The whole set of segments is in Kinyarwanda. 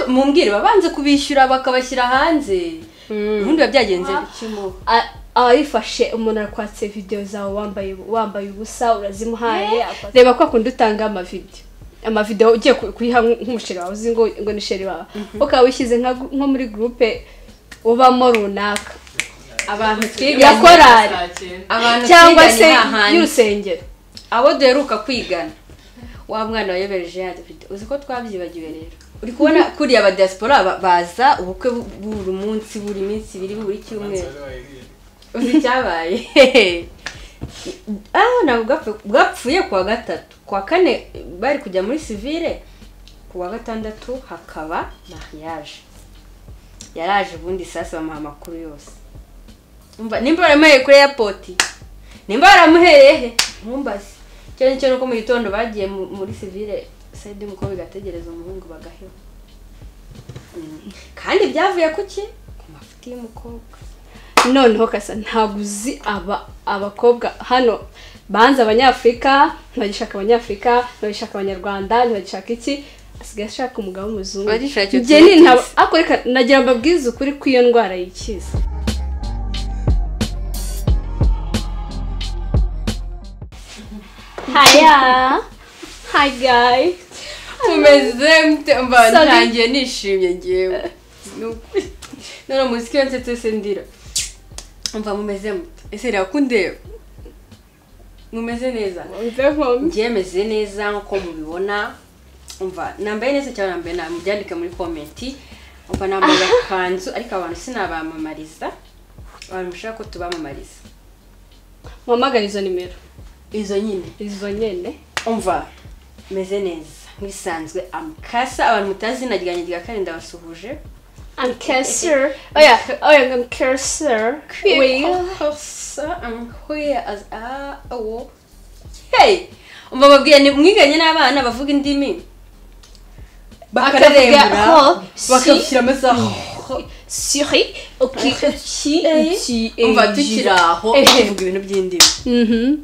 mumbwire babanze kubishyura bakabashyira hanze ubundi biba byagenze bikimo A- abayifashe umuntu arakwatse videwo zawe wambaye wambaye ubusa urazimuhaye Eh. reba kwa kundi utanga amavidewo amavidewo ugiye ku- kuyiha nk- nk'umusheri wawe uzi ngo ngo ni sheri wawe ukaba wishyize nka gu- nko muri gurupe ubamo runaka abantu ya twiganye korari abantu cyangwa se hahandi y'urusengero abo duheruka kwigana wa mwana wayobereje ya dufite uzi ko twabyibagiwe rero uri kubona kuriya aba diaspora ba- baza ubukwe bu- buri munsi buri minsi ibiri buri cyumweru uzi icyabaye ah ntabwo bwapfu- bwapfuye ku wa gatatu ku wa kane bari kujya muri sivile ku wa gatandatu hakaba mariage yaraje ubundi sasa bamuha amakuru yose Umva, nimba baramuhereye kuri airport nimba baramuhereye he ntumbaze icyo nicyo nuko mu gitondo bagiye mu- muri sivile sayidi umukobwa igategereza umuhungu bagaheho Mm. kandi byavuye ku ki ku mafuti y'umukobwa noneho kasa ntabwo uzi aba abakobwa hano banze abanyafurika ntibagishaka abanyafurika ntibagishaka abanyarwanda ntibagishaka iki asigaye ashaka umugabo w'umuzungu Bagishaka icyo njye ni tuzi. nta ariko reka nagira ngo mbabwirize ukuri ko iyo ndwara yikiza haya hi guys tumeze mute mba Sorry. ntangiye nishimye ngewe Ni ukuri. none muziki yose twese ndira mva mumeze mute ese reba ko undeba mumeze neza mve nkomyi ngewe meze neza nk'uko mubibona umva nambaye neza cyane nambaye na mubyandike muri komenti umva nambaye akanzu ariko abantu sinabamamariza abantu bashaka ko tubamamariza mpamagara izo nimero izo nyine izo nyine umva meze neza nk'ibisanzwe amukasa abantu mutazi na ryanjye rya kane ndabasuhuje I'm cursor. Oh yeah, oh yeah, I'm cursor. Wait. Kwiyogosa amuhuye azi ah awo hey umva babwiye ni mwiganye n'abana bavuga indimi ho, bakarembera si. bakabishyiramo za Siri. Ok. Qui Eh. qui umva tukiri aho Eh. tuvuga ibintu by'indimi Mhm.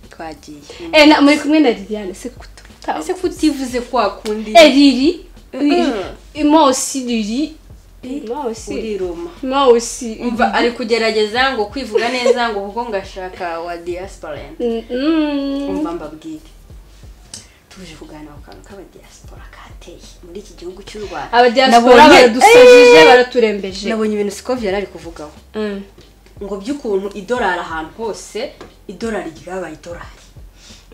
twagiye Eh na muri kumwe na Liliane se kuto. ese ko utivuze kwa kundi Eh Lili. Mm. Et moi aussi Lili. Moi aussi. uriroma Moi aussi. umva ari kugerageza ngo kwivuga neza ngo kuko ngashaka wa diaspora Mhm. umva mbabwire tuje kuganira ku kantu k'abadiaspora kateye muri iki gihugu cy'u rwanda Abadiaspora baradusajije baraturembeje. nabonye ibintu sikovi yari ari kuvugaho Mm. ngo by'ukuntu idolari ahantu hose idolari ryabaye idolari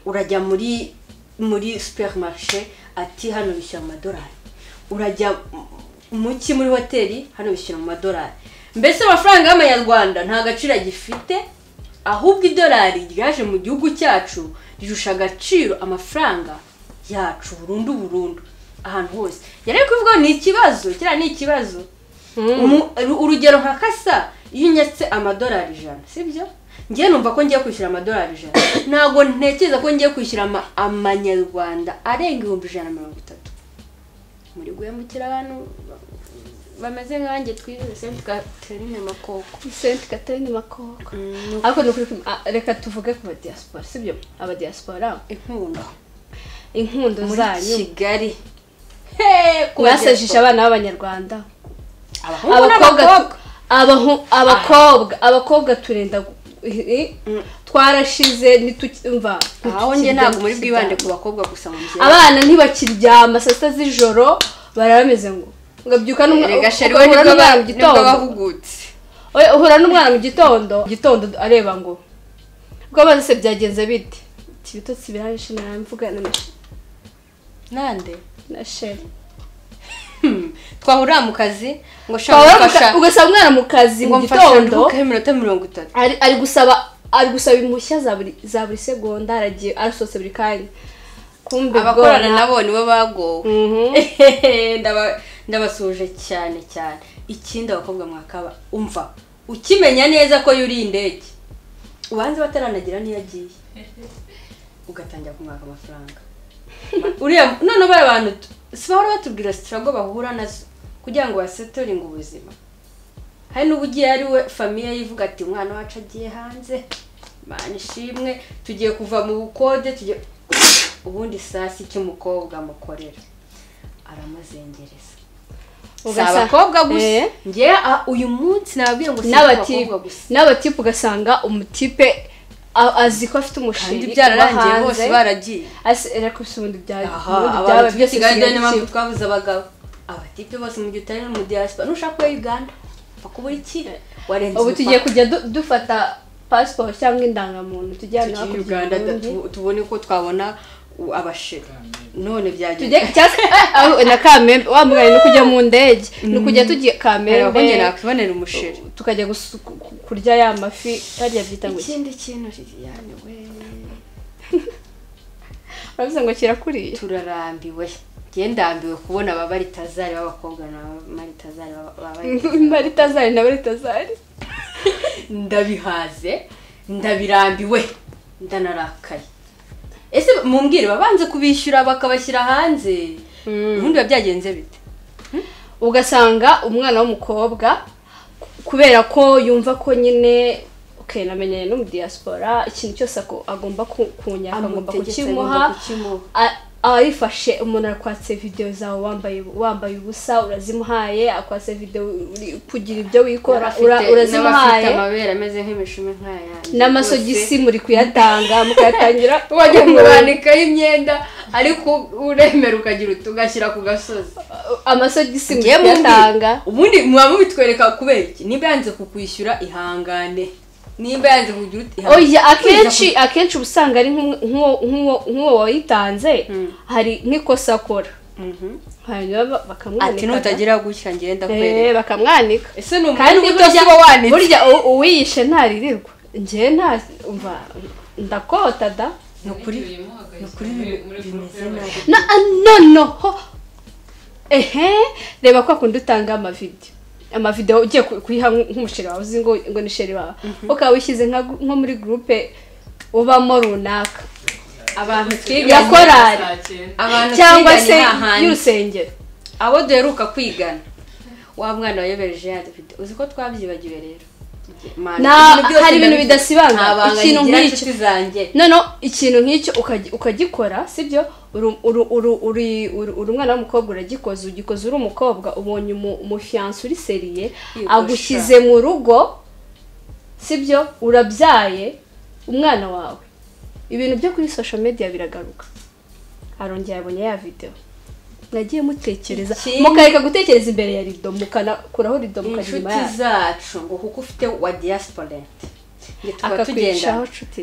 urajya muri muri superimarishe ati hano bishyura mu madolari urajya muki muri hoteli hano bishyura mu madolari mbese amafaranga y'amanyarwanda nta gaciro agifite ahubwo idolari ryaje mu gihugu cyacu rirusha agaciro amafaranga yacu burundu burundu ahantu hose yari ari kuvuga ngo ni ikibazo kiriya ni ikibazo Umu- uru- urugero nka kasa iyo unyetse amadolari ijana sibyo ngiye numva ko ngiye kwishyura amadolari ijana ntabwo ntekereza ko ngiye kwishyura ama- amanyarwanda arenga ibihumbi ijana na mirongo itatu muri guhemukira abantu ba- bameze nkanjye twize senti katerine makoko Sainte Catherine Makoko. Ariko ni ukuri kum- ah, reka tuvuge ku badiaspora sibyo? Abadiaspora inkundo inkundo muri zanyu. kigali Mwasajije abana b'abanyarwanda. abahungu n'abakobwa abakobwa abahu- abakobwa abakobwa turenda gu- eh, Mm. twarashize ntitukimva aho njye ntabwo muri bwibande ku bakobwa gusa mu byerekana abana ntibakiryama saa sita z'ijoro bara bameze ngo ngabyuka erega sheri we nibwo n'umwana mu ba- nibwo gitondo bahugutse Oya, uhura n'umwana mu gitondo gitondo areba ngo ubwo amazi se byagenze bite Ati, ibitotsi birahishe naramvugana na she- nande na sheri Hmm. twahurira mu kazi ngo Twahura shaka mu ka- gufasha ugasanga umwana mu kazi ngo mu mfasha gitondo nduhuke iminota mirongo itatu ari ari gusaba ari gusaba impushya za buri za buri segonda aragiye arasohotse buri kanya kumbe abakorana bwora- nabo nibo bagowe Mhm. Ndaba- ndabasuhuje cyane cyane ikindi abakobwa mwakaba umva ukimenya neza ko yuriye indege ubanze bataranagira niyo agiye ugatangira kumwaka amafaranga uriya noneho bariya bantu tu- si bahora batubwira sitirago bahura nazo kugira ngo basetoringe ubuzima hari n'ubugiye ari we famiye yivuga ati umwana wacu agiye hanze mana ishimwe tugiye kuva mu bukode tugiye ubundi sasi icyo umukobwa amukorera aramuzengereza si abakobwa gusa Eh. ngewe ah, uyu munsi nababwiye ngo si n'abatipe abakobwa gusa n'abatipe ugasanga umutipe a- azi ko afite umushinga kandi byararangiye bose baragiye reka gusa ubundi bya- aha ubundi byaba abantu turi byose kigali niyo sigaye mpamvu iki- twabuze abagabo abatipe bose mu gihe utari no mu diaspora nushaka kuba uganda bakubura iki warenze ubu tugiye umupaka. kujya du- dufata pasiporo cyangwa indangamuntu tujye ahantu tugiye hakurya uganda mu Burundi. tu- tubone ko twabona u- abashira none tujye byagiye cyangwa aho- na kamembe wa mwana ni kujya mu ndege ni ukujya tugiye kamembe nabonye nakubonera umushira tukajya gusu- ku- ku- kurya ya mafi hariya byita ngo iki ikindi kintu liliane we urabizi ngo kirakuriye turarambiwe njye ndambiwe kubona ababa ritazari b'abakobwa na maritazari baba maritazari na maritazari ndabihaze ndabirambiwe ndanarakaye ese mumbwire babanze kubishyura bakabashyira hanze ubundi biba byagenze bite ugasanga umwana w'umukobwa ku- kubera ko yumva ko nyine okay namenyanye no mu diaspora ikintu cyose ako- agomba ku- kunyaka agomba Amutegetse kukimuha agomba kukimuha. a- aba yifashe umuntu arakwatse video zawe wambaye wambaye ubusa urazimuhaye akwatse video uri- kugira ibyo wikora N'abafite- ura- n'abafite urazimuhaye amabere ameze nk'imishumi nk'ayanjye n'amasogisi muri kuyatanga mukayatangira wajya muranikaho imyenda ariko uremera ukagira uti ugashyira ku gasozi amasogisi muri Njye mumbi- kuyatanga ubundi muba mubitwereka kubera iki niba yanze kukwishyura ihangane nimba yanze kugira uti ihangane. oya akenshi akenshi uba usanga ari nk'uwo- nk'uwo- nk'uwo nk'uwo wayitanze hari nk'ikosa akora Mhm. hanyuma ba- ati bakamwanika nutagira gutya ngenda Eh, kwereka bakamwanika ese ni umuntu kandi ubuto burya sibo wanitse burya u- uwiyishe ntaririrwa njyewe nta umva ndakota da ni ukuri ni ukuri bimeze nabi na ah, no no ho ehe reba kwa kundi utanga amavideo amavideo ugiye ku- kuyiha nk- nk'umusheri wawe uzi ngo ngo ni sheri wawe ukaba wishyize nka gu- nko muri gurupe ubamo runaka abantu ya twiganye korari abantu cyangwa twiganye se nta handi y'urusengero abo duheruka kwigana wa mwana wayobereje yadufite uzi ko twabyibagiwe rero Man, Na- ibintu byose hari ibintu ndabizi. bidasibangana. Nta banga Ikintu nkigira nk'icyo. inshuti zanjye noneho ikintu nk'icyo ukagi- ukagikora sibyo uri uri- uri- uri- uri- uri umwana w'umukobwa uragikoze ugikoze uri umukobwa ubonye umu- umufiyanse uri seriye Yogosha. agushyize mu rugo sibyo urabyaye umwana wawe ibintu byo kuri social media biragaruka arongera abonye ya video nagiye mutekereza Ikindi- mukareka gutekereza imbere ya rido mukanakuraho rido mukajya inyuma inshuti yayo zacu ngo kuko ufite wa diyasporenti nge tuba akakwicaho tugenda nshuti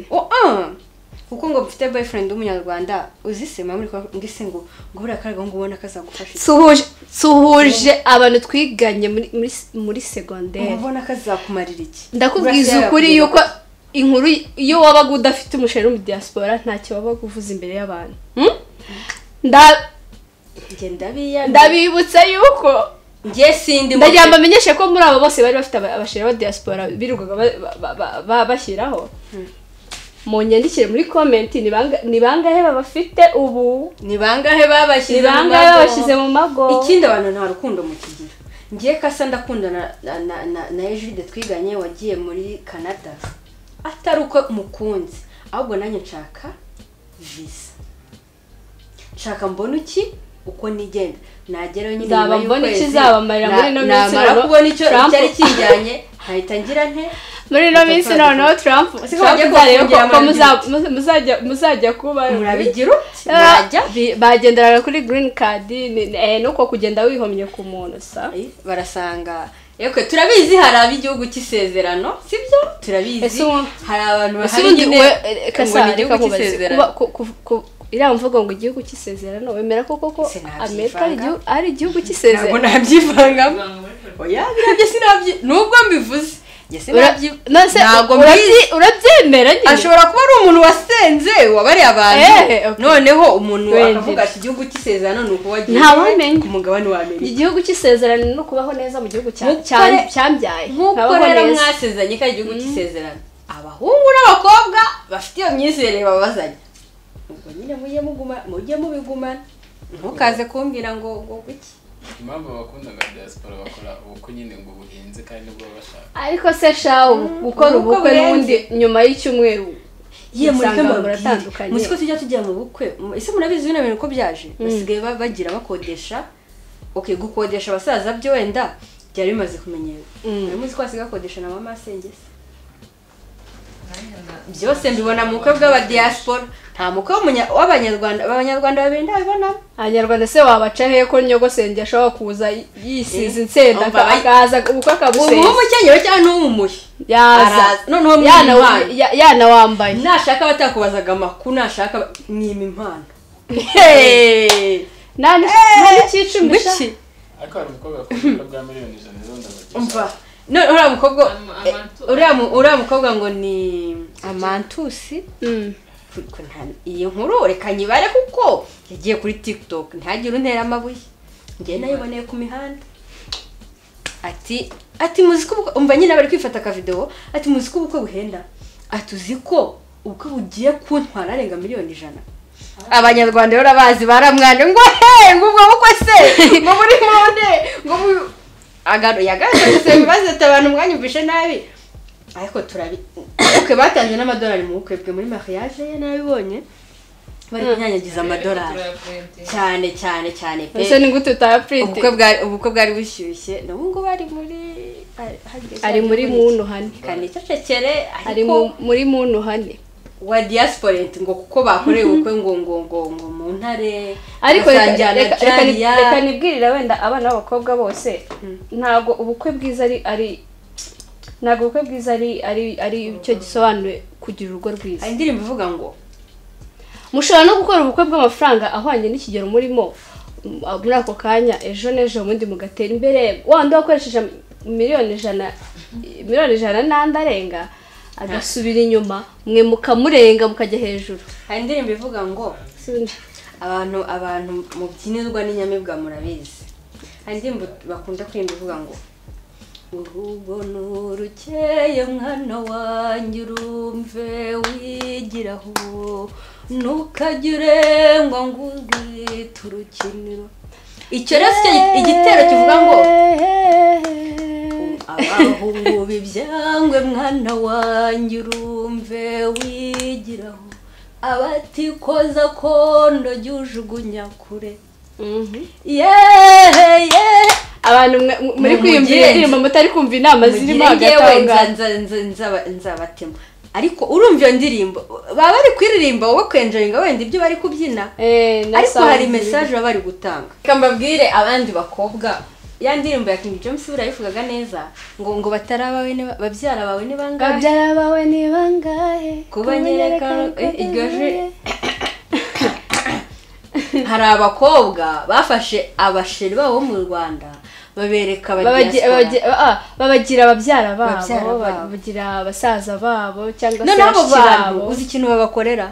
kuko ngo mfite boyfriend w'umunyarwanda uzisema muri kwa ngo ise ngo ngo buriya karega ngo ubona kazagufasha suhuje suhuje abantu twiganye muri muri, muri ngo segonderi ubona kazakumarira iki ndakubwiza Burasya ukuri yakubwira yuko inkuru iyo wabaga udafite umusheri mu diaspora ntacyo wabaga uvuze imbere y'abantu Hmm? Nda- ko njye ndabiya ndabibutsa yuko njye sindi mu- ndagira mbamenyeshe ko muri abo bose bari bafite aba- abasheri ba diaspora birirwaga ba- ba- ba- ba- bashyiraho mu nyandikire muri komenti ni banga- ni bangahe babafite ubu ni bangahe babashyize ni mu bangahe mago? babashyize mu mago ikindi abantu nta rukundo mukigira ngiye kasa ndakundana na na na, na Ejide twiganye wagiye muri Canada atari uko mukunze ahubwo nanjye nshaka visa nshaka mbona iki uko nigenda nagerayo nyine Nzaba nyuma mbona iki, y'ukwezi, nzabamarira muri ino na- minsi namara noneho kubona icyo Trump- cyari kinjyanye nkahita ngira nte muri ino minsi noneho trump Ese ko Trump bajya uzareba ko- ko kubafungira muza- muza- muzajya muzajya kuba murabigira uti Ah, murajya bi- bagenderaga kuri green card ni- ni- eh, nuko kugenda wihomye ku muntu sa Eh, barasanga yekwe turabizi hari ab'igihugu cy'isezerano sibyo turabizi Ese ubu- hari abantu ese bahari ubundi nyine we ngo ni igihugu kasareka cy'isezerano iriya mvugo ngo igihugu cy'isezerano wemera koko ko Sinabyivanga. amerika ari igihu- ari igihugu ntabwo cy'isezerano nabyivangamo oya birabyo sinabyi nubwo mbivuze njye Ura- sinabyi no, se, ntabwo urabyi- mbizi urabyemera nyine ashobora kuba ari umuntu wasenze wabariye abantu Eh, okay. noneho umuntu Wendera. akavuga ati igihugu cy'isezerano ni uko wagiye Ntawamenya. ku mugabane wa amerika igihugu cy'isezerano ni ukubaho neza mu gihugu cya- Nk'uko cya- re- cyambyaye nk'uko Nkabaho rero neza. mwasezeranye ko ari igihugu cy'isezerano abahungu n'abakobwa bafite iyo myizerere babazanya ubwo nyine mujye muguma mujye mubigumana ntukaze kumbwira ngo ngo guki impamvu abakundaga diaspora bakora ubukwe nyine ngo buhenze kandi nibwo baba bashaka ariko se shawu gukora ubukwe ubukwe burenze. n'ubundi nyuma y'icyumweru ye mureke Usanga mbabwire muratandukanye. muzi ko tujya tujya mu bukwe mu- ese murabizi bino bintu ko byaje basigaye ba- bagira bakodesha okay gukodesha abasaza byo wenda byari bimaze kumenyera Mwari muzi ko basigaye bakodesha na mama asengeza byose mbibona mu bukwe bw'abadiyasipora nta mukwe w'umunya- w'abanyarwanda abanyarwanda babiri ndabibonamo abanyarwanda se wabaca hehe ko nyogosenge ashobora kuza yisize Eh, insenda umva bayi- akaza ubukwe ubu akabusenya w'umukenyero cyangwa n'uw'umuhi yaza araza noneho yana mwima impano ya- yana wambaye nashaka abatakubazaga amakuru nashaka ba- mwima impano nta n'icyicumi ngwiki ariko hari umukobwa akunda bwa miliyoni ijana zo ndabagisha umva none uriya mukobwa Ama- eh, amantu- uriya mu- uriya mukobwa ngo ni amantusi Ariko nta- iyi nkuru reka nyibare kuko yagiye kuri tiktok ntihagire untera amabuye njyewe nayiboneye ku mihanda ati ati muzi ko ubukwe- umva nyine bari kwifata akavidewo ati muzi ko ubukwe buhenda ati uzi ko ubukwe bugiye kuntwara arenga miliyoni ijana abanyarwanda rero bazi baramwanje ngo he ngo ubwo bukwe se ngo muri monde ngo bu- agaro yagaragaje bazita abantu mwanyumvishe nabi ariko turabi ubukwe batanze n'amadolari mu bukwe bwe muri mariage ye nabibonye bari kunyanyagiza amadolari cyane cyane cyane pe ese ni gute utayaprint ubukwe bwari ubukwe bwari bushyushye n'ubu ngubu ari muri ari muri muntu hane kandi cecekere ari ariko mu- muri muntu hane wa diasporent ngo kuko bakoreye ubukwe ngo ngo ngo ngo mu ntare ariko reka- basangira na reka reka ni- Jariya. reka nibwirira wenda abana b'abakobwa bose ntabwo ubukwe bwiza ari ari ntabwo ubukwe bwiza ari ari ari cyo gisobanuye kugira urugo rwiza hari indirimbo ivuga ngo mushobora no gukora ubukwe bw'amafaranga ahwanye n'ikigero murimo m- a- muri ako kanya ejo n'ejo ubundi mugatera imbere wanda wakoresheje am- miliyoni ijana i- miliyoni ijana n'andi arenga agasubira inyuma mwe mukamurenga mukajya hejuru hari indirimbo ivuga ngo abantu abantu mubyinirwa n'inyamibwa murabizi hari indirimbo bakunda kwirinda ivuga ngo urugo nturukeye mwana wanjye urumve wigiraho ntukajye urengwa ngo urwite urukiniro icyo rero si cyo igitero kivuga ngo abahungu bibyangwe mwana wanjye urumve wigiraho abatikoza kondo jyujugunya kure Mhm. yehe yehe abantu mwe- mwe- muri Mu- kwiyumvira mugende. indirimbo mutari kumva inama zirimo agatanga nzabatema ariko urumva iyo ndirimbo baba bari kuririmba wowe kwenjaringa wenda ibyo bari kubyina Eh, na ariko hari sound. mesaje baba bari gutanga reka mbabwire abandi bakobwa ya ndirimbo ya King James buriya neza ngo ngo bataraba bene babyara bawe ni bangahe babyara bawe ni bangahe Kuba nyereka- kumenyereka eh, iryo je- bivuye. hari abakobwa bafashe abasheri babo bo mu Rwanda babereka Babagi- abadiyaspora babagi- ah, babagira ababyara Babyara babo babo. babagira abasaza babo cyangwa se noneho abo bashiki bantu babo uzi ikintu babakorera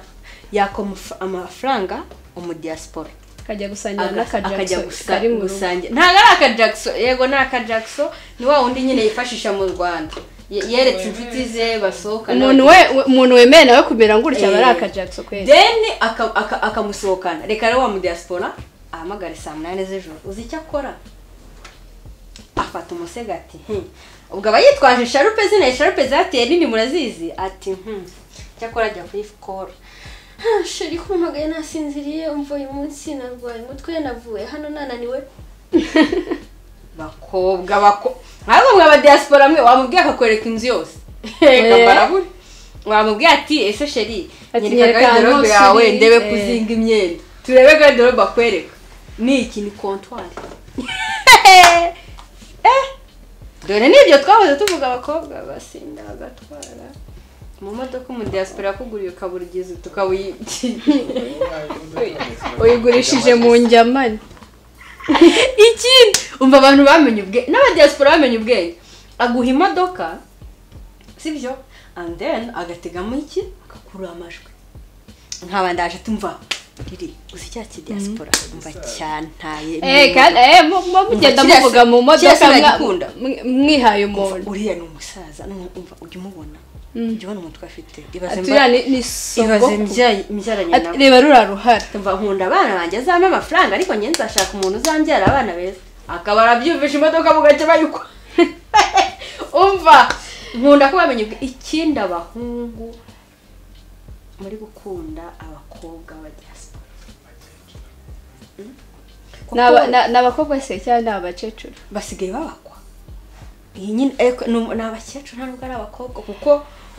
yaka amaf- amafaranga umudiyasipora akajya gusangira akajya n'akajakisi gusa kari mu rugo gusangira ntabwo ari akajackson yego ni akajackson ni wa wundi nyine yifashisha mu rwanda Ye- yeretse inshuti ze basohokana umuntu we umuntu wemeye nawe kumera ngutya aba ari Eh. akajakisi kwezi then aka- aka- akamusohokana reka rero wa mu diaspora ahamagare saa munani z'ijoro uzi icyo akora afata umusego ati "Hmm." ubwo aba yitwaje sharupe zina sharupe zateye nini murazizi ati "Hmm." icyo akora ajya kuri sikoro sheri kumpamagaye nasinziriye umva uyu munsi narwaye umutwe navuye hano nananiwe bakobwa bako ntabwo mwe abadiyasipora mwe wamubwiye akakwereka inzu yose Eh. kabaraburi wamubwiye ati ese sheri Ati, nyereka nyereka garderobe ahantu yawe usiri, ndebe eh. kuzinga imyenda turebe garderobe bakwereka ni iki ni kontwari Eh, dore nibyo twahoze tuvuga abakobwa basinda bagatwara mu modoka umudiyasipora yakuguriye ukabura ugize tukabuyi uyigurishije mu njyamani ikindi umva abantu bamenye ubwenge n'abadiyasipora bamenye ubwenge aguha imodoka sibyo and then agategamo iki agakurura amajwi nkaba ndaje tumva riri gusa icya kidiyasipora umva cyantaye Eh, kandi eh, mu- mu- mugenda kiriya si- muvuga mu kiriya si modoka mwa- uragikunda? mw- mwihaye umuntu uriya ni umusaza nu- umva ujya umubona ujya ubona umutwe afite ibaze Ati, mba- uriya ni- ni ibaze sogokuru. mbyaye- mbyaranye Ati, nawe reba ruriya ruhara mva nkunda abana banjye azampa amafaranga ariko njye nzashaka umuntu uzambyara abana beza akaba arabyumvisha imodoka mu gace bayikwa umva nkunda ko bamenye ubwe- ikindi abahungu muri gukunda abakobwa ba diaspora Ni aba- ni- ni abakobwa se cyangwa ni abakecuru basigaye babakwa iyi nyine ariko ni umu- ni abakecuru nta nubwo ari abakobwa kuko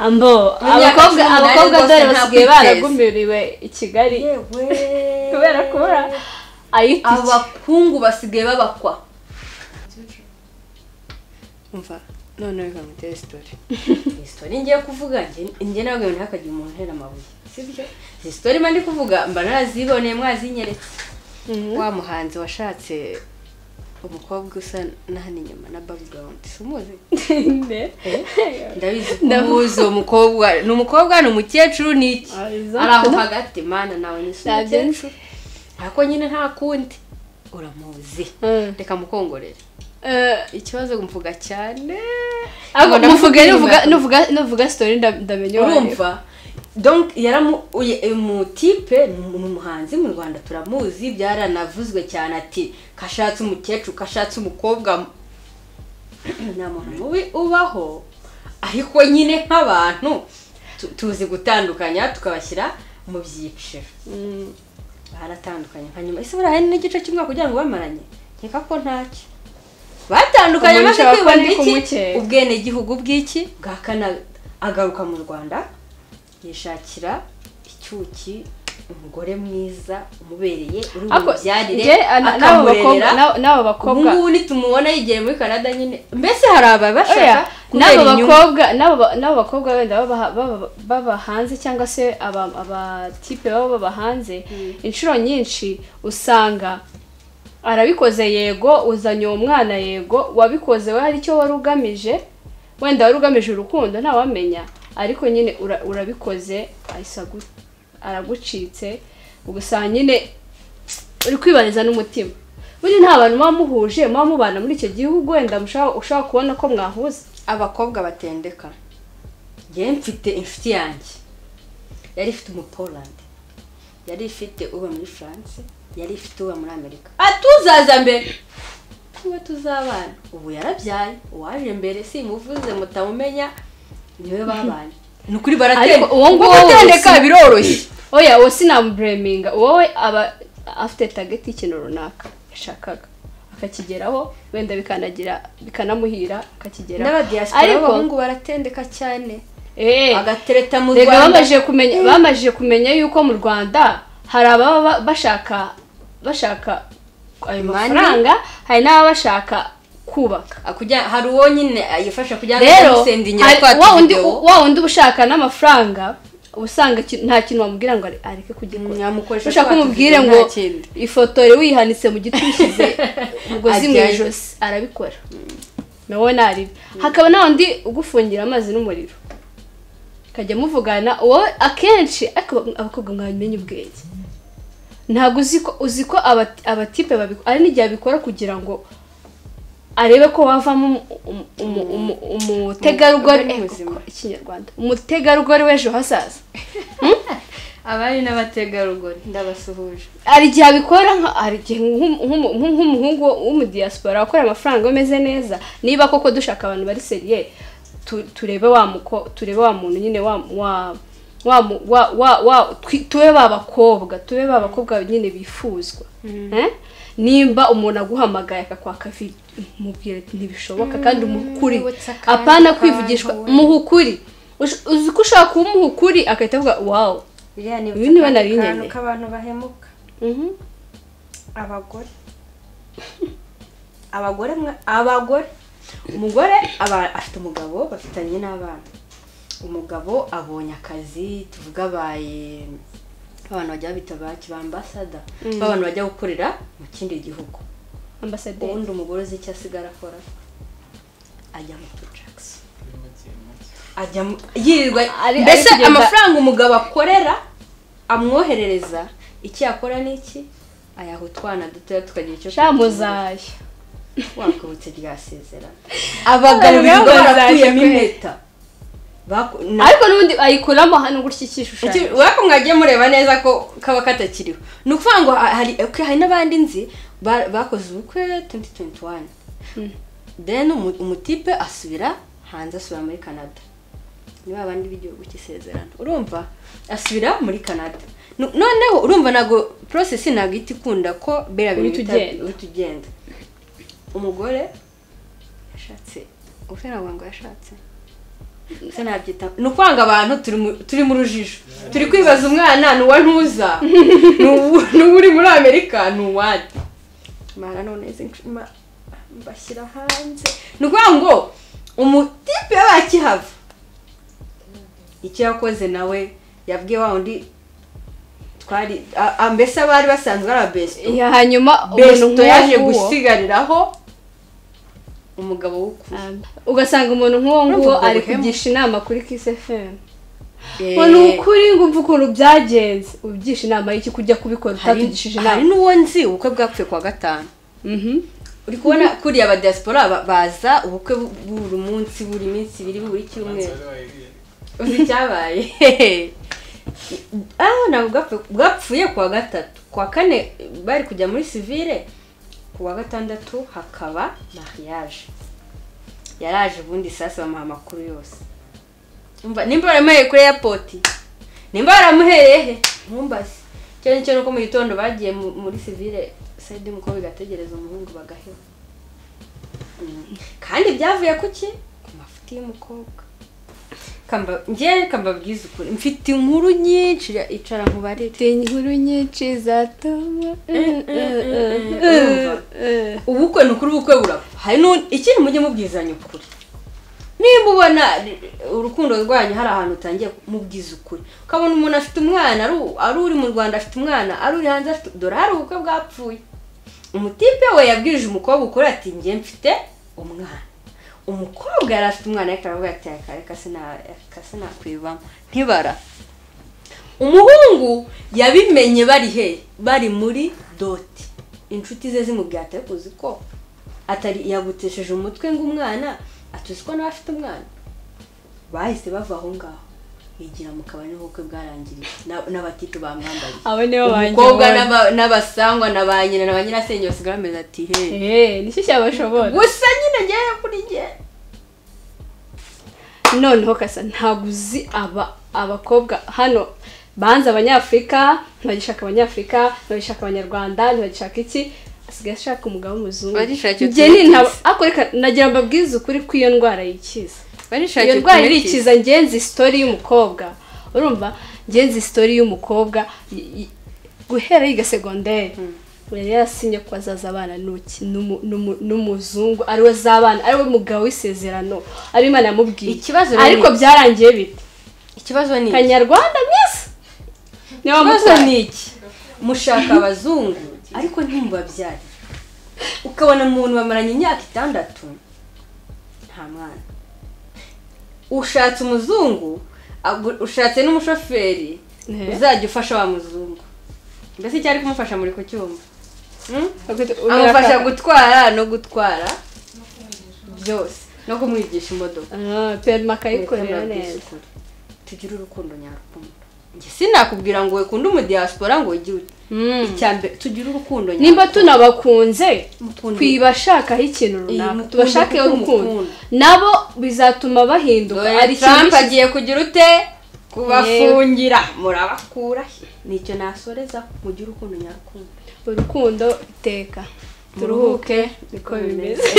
ambo abakobwa cumi n'umunani abakobwa rwose dore nta basigaye kwiteza. baragumiriwe i kigali yewe kubera kubura ayitike abahungu basigaye babakwa umva noneho reka ngutere sitori iyi sitori ngiye kuvuga njye- njye nawe noneho hakagira umuntu uhera amabuye sibyo izi sitori mba ndi kuvuga mba naraziboneye mwazinyeretse wa muhanzi washatse umukobwa usa na hano inyuma na background si umuzi ndabizi ko ubuze uwo mukobwa ni umukobwa ni umukecuru ni iki Exactly. ari aho hagati mana nawe ni si Ntabyo nzi. umukecuru ariko nyine nta kundi uramuzi Mm. reka mukongorere ikibazo mvuga cyane ahubwo Mbona nuvuga mvuga nuvuga nyuma. nuvuga nuvuga story nda- ndamenya uwo ari we. urumva donc yaramu uye- uyu mutipe ni umuhanzi mu rwanda turamuzi byaranavuzwe cyane ati kashatse umukecuru kashatse umukobwa nta muntu mubi ubaho ariko nyine nk'abantu tu- tuzi gutandukanya tukabashyira mu byiciro Mm. baratandukanye nka nyuma ese buriya hari n'igice cy'umwaka kugira ngo bamaranye nkeka ko ntacyo batandukanye Umuntu amaze ashaka ko kwibonera ndi iki kumukeka. ubwenegihugu bw'iki bwa kanada agaruka mu rwanda yishakira icyuki umugore mwiza umubereye uri mu Ako, byarire nge, na- n'abo bakobwa akamurerera n'abo- n'abo ubu bakobwa ngubu nitumubona yigiye muri kanada nyine mbese hari ababashaka Oya, kubera n'abo inyungu bakobwa n'abo ba- n'abo bakobwa wenda baba- baba- baba hanze cyangwa se aba- abatipe baba baba hanze inshuro nyinshi usanga arabikoze yego uzanye uwo mwana yego wabikoze we hari icyo wari ugamije wenda wari ugamije urukundo ntawamenya ariko nyine ura- urabikoze ahise agu- aragucitse ugasanga nyine uri kwibariza n'umutima burya nta bantu muba muhuje muba mubana muri icyo gihugu wenda mushobora ushobora kubona ko mwahuza abakobwa batendeka njyewe mfite inshuti yanjye yari ifite umupolandi yari ifite uba muri france yari ifite uba muri amerika atuzaza mbere niba tuzabana ubu yarabyaye uwaje mbere simuvuze mutamumenya niwe babanye ni ukuri baratendeka Ariko uwo nguwo Kuko gutendeka wese- biroroshye oya uwo sinamubureminga wowe aba afite tageti y'ikintu runaka yashakaga akakigeraho wenda bikanagira bikanamuhira akakigeraho n'abadiyasipora b'abahungu baratendeka cyane eh, agatereta mu rega rwanda bamajije kumenya bamajije kumenya yuko mu rwanda hari ababa ba- bashaka bashaka ayo Money. mafaranga hari n'ababa bashaka kubaka Akujya- hari uwo nyine yifasha kugira ngo rero amusendingire hari- twa wa wundi tudewo. wa wundi uba ushaka n'amafaranga uba usanga ki- nta kintu wamubwira ngo are- areke kugikora nyamukoresha ushaka ko twa umubwire tudewo ngo nta kindi. ifoto wihanitse mu giti ushyize umugozi mu Ajyayo. ijosi arabikora nawe naribi hakaba na wundi ugufungira amazi n'umuriro ukajya muvugana wowe akenshi ariko abakobwa mwamenya ubwenge ntabwo uzi ko uzi ko abati- abatipe babikora ari n'igihe abikora kugira ngo arebe ko wavamo umu- umu- umu- umutegarugori Umugore eh, muzima. kuko ikinyarwanda umutegarugori w'ejo hazaza abari n'abategarugori ndabasuhuje hari igihe abikora nka- hari igihe nk'umu- nk'umu- nk'umuhungu w'umudiyasipora akora amafaranga ameze neza niba koko dushaka abantu bari seriye tu- turebe wa muko turebe wa muntu nyine wa wa wa mu- wa wa wa twi- tube ba bakobwa tube ba bakobwa nyine bifuzwa Eh? nimba umuntu aguhamagaye akakwaka vi- mubwire ati ntibishoboka kandi umukuri what's akandi apana kantu kwivugishwa we?" muhukuri Ush- uzi ko ushaka kuba umuhukuri agahita avuga wawu biriya ni Ibi niba nari akantu nyene. k'abantu bahemuka abagore abagore mwa- abagore umugore aba afite umugabo bafitanye n'abana umugabo abonye akazi tuvuga abaye abantu bajya bita ba kibambasada b'abantu bajya gukorera mu kindi gihugu ambasaderi ubundi umugore uzi icyo asigara akora ajya mu tujakisi ajya mu- yirirwa Ari- ari mbese kugenda- amafaranga umugabo akorera amwoherereza iki yakora ni iki ayaha utwana dutoya tukagira icyo tugira. shamuzaye wakubutse ryasezerana abagabo Abagabo birirwa bazaje barakuyemo kwe. impeta Baku- na- ariko n'ubundi ayikuramo hano gutya ikishushanyo Iki- urako mwagiye mureba neza ko kaba katakiriho ni ukuvuga ngo ha- hari okay, hari n'abandi nzi ba- bakoze ubukwe 2021 then umu- umutipe asubira hanze asubira muri canada ni ba bandi b'igihugu cy'isezerano urumva asubira muri canada No- noneho urumva ntabwo process ntabwo ihita ikunda ko bera Uhita bita- ugenda. uhita ugenda umugore yashatse ubuse ntabwo ngo yashatse ubuse nabyita ni ukwanga abantu turi mu- turi mu rujijo turi kwibaza umwana ni uwa ntuza ni uwu- ni uwo uri muri amerika ni uwanyu mara none izi nshima mbashyira hanze ni ukuvuga ngo umutipe bakihava icyo yakoze nawe yabwiye wa undi twari a- a- mbese abari basanzwe ari abesto ya hanyuma besto yaje nk'uwo- gusigariraho umugabo w'ukuri Um, ugasanga umuntu nk'uwo nguwo Urumva ubwo ari buhemu. kugisha inama kuri kisefemu Eh, ngo ni ukuri ngo umve ukuntu byagenze ubigisha inama y'iki kujya kubikora hari utatugishije hari inama n'uwo nzi ubukwe bwapfuye kuwa gatanu Mhm. uri kubona kuriya aba diaspora ba- baza ubukwe bu- buri munsi buri minsi ibiri buri cyumweru uzi icyabaye ah ntabwo bwapfu- bwapfuye kuwa gatatu kuwa kane bari kujya muri sivire kuwa gatandatu hakaba mariage yaraje ubundi sasa bamuha amakuru yose umva nimba baramuhereye kuri airport nimba baramuhereye he ntumbaze icyo ngicyo ni uko mu gitondo bagiye mu- muri sivire sayidi umukobwa igategereza umuhungu bagaheba Mm. kandi byavuye ku ki ku mafuti y'umukobwa Kamba- njyewe kambabwiza ukuri mfite inkuru nyinshi icara nkubarire Mfite inkuru nyinshi zatuma urumva? ubukwe ni ukuri ubukwe burapfa hari n'u- ikindi mujye mubwizanya ukuri nimba ubona urukundo rwanyu hari ahantu utangiye mubwiza ukuri ukabona umuntu afite umwana ari u- ari uri mu rwanda afite umwana ari uri hanze afite dore hari ubukwe bwapfuye umutipe we yabwirije umukobwa ukuri ati njye mfite umwana umukobwa yari afite umwana ariko aravuga ati "Reka- reka sina- reka sinakwibamo ntibara umuhungu yabimenye bari he bari muri doti inshuti ze zimubwira ariko uzi ko atari yagutesheje umutwe ngo umwana atuzi ko nawe afite umwana bahise bava aho ngaho yigira mu kabari nk'ubukwe bwarangiriye Na- n'abatitu bamwambariye aba nibo umukobwa n'aba- n'abasangwa na ba nyina na ba nyirasenge basigaye bameze ati he Eh, nicyo cyabashobora gusa nyine ngewe kuri nge noneho kasa ntabwo uzi aba abakobwa hano banze abanyafurika ntibagishaka abanyafurika ntibagishaka abanyarwanda ntibagishaka iki asigaye ashaka umugabo w'umuzungu Bagishaka iyo Njye ni tumukiza. ntabwo- ariko reka nagira mbabwize ukuri ko iyo ndwara yikiza iyo barishakira ndwara irikiza ngenzi sitori y'umukobwa urumva ngenzi sitori y'umukobwa y- y- guhera yiga segonderi yari yarasinye ko azaza abana n'uki- n'umu- n'umu- n'umuzungu ariwe z'abana ariwe mugabo w'isezerano ariwe imana yamubwiye Ikibazo rero ariko ni- byarangiye bite ikibazo ni iki? kanyarwanda miss niwe ikibazo wamutwaye ni iki mushaka abazungu ariko ntimubabyare ukabona umuntu bamaranye imyaka itandatu nta mwana ushatse umuzungu agu- ushatse n'umushoferi Eh. uzajya ufasha wa muzungu mbese icyo ari kumufasha muri kucyumva Hmm? amufasha amufasha gutwara no gutwara byose no kumwigisha imodoka perima akayikorera neza neza tugire urukundo nyarukundo njye sinakubwira ngo wekunde umudiyasipora ngo ugire ute icyambere tugire urukundo nimba tunabakunze Mukunde. twibashakaho ikintu runaka mukunde tubashakeho kuko urukundo mukunda. nabo bizatuma bahinduka dore hari ikintu Trump gishyize- agiye kugira ute kubafungira murabakura nicyo nasoreza mugire urukundo nyarukundo urukundo iteka turuhuke niko bimeze